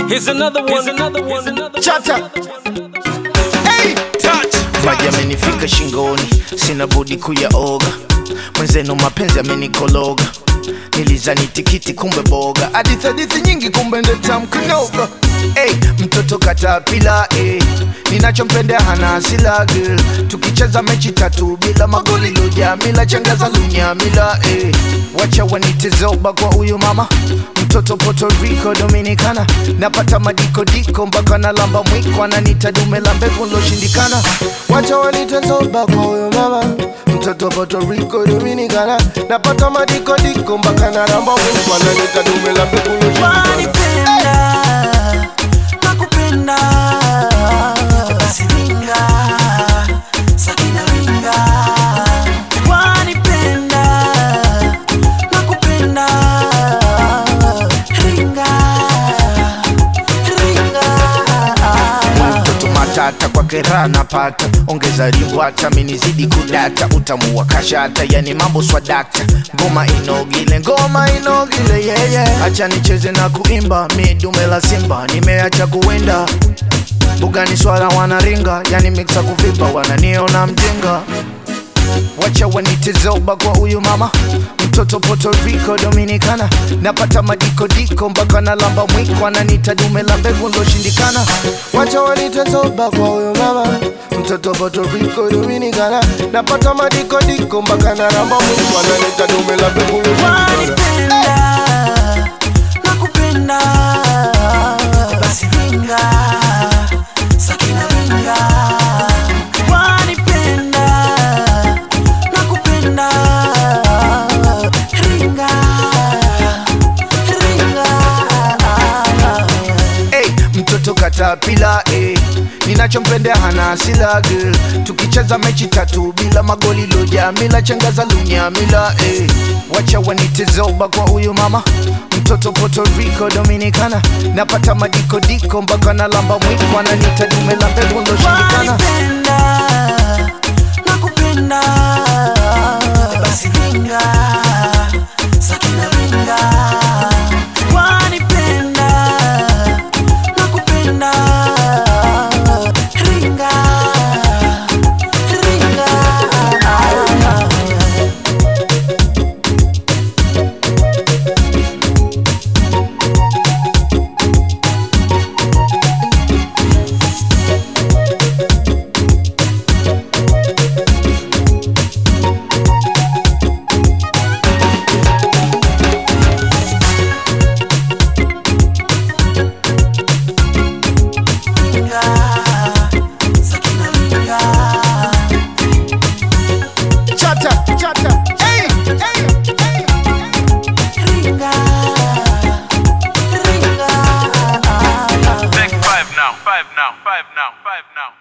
Here's another one. Here's another one. Another Chata. Hey! touch. maji amenifika shingoni, sina budi kuyaoga. Mwenzenu mapenzi amenikologa, nilizani tikiti kumbe boga, hadithi hadithi nyingi kumbe ndo tamu kunoga. Hey, mtoto katapila hey. Ninachompendea hana asila girl, tukicheza mechi tatu bila magoli lojamila changaza lunyamila hey. Wacha wanitezoba kwa huyu mama mtoto Puerto Rico Dominicana, napata madikodiko mpaka na lamba mwiko, ananita dume la mbegu loshindikana. Wacha wanitezoba kwa huyu mama mtoto Puerto Rico Dominicana, napata madikodiko mpaka na lamba mwiko, ananita dume la mbegu loshindikana. wanipenda nakupenda basi ringa sakina ringa wanipenda nakupenda ringa ringa mtoto matata kwa kera napata ongeza rimbwata minizidi kudata utamu wa kashata yani mambo swadakta ngoma inogile ngoma inogile yeye yeah, yeah. acha nicheze na kuimba mi dume la simba nimeacha kuwinda bugani swala wanaringa yani miksa kuvimba wananiona mjinga wacha wanitezoba kwa huyu mama mtoto Puerto Rico Dominicana, napata madikodiko mpaka na lamba mwiko, ananita dume la mbegu loshindikana. Wacha wanitezoba kwa huyu mama mtoto Puerto Rico Dominicana, napata madikodiko mpaka na lamba mwiko, ananita dume la mbegu loshindikana. wanipenda nakupenda basi ringa sakina ringa wanipenda nakupenda ringa ringa hey, mtoto katapila hey. ninachompendea hana asila girl tukicheza mechi tatu bila magoli lojamila changaza lunyamila hey. wacha wanitezoba kwa huyu mama mtoto Puerto Rico Dominicana, napata madikodiko mpaka na lamba mwiko, ananita dume la mbegu loshindikana. wanipenda nakupenda basi ringa sakina ringa wanipenda nakupenda ringa ringa ringa sakina ringa Chata, chata, hey, hey, hey. ringa ringa Take five now, five now, five now, five now.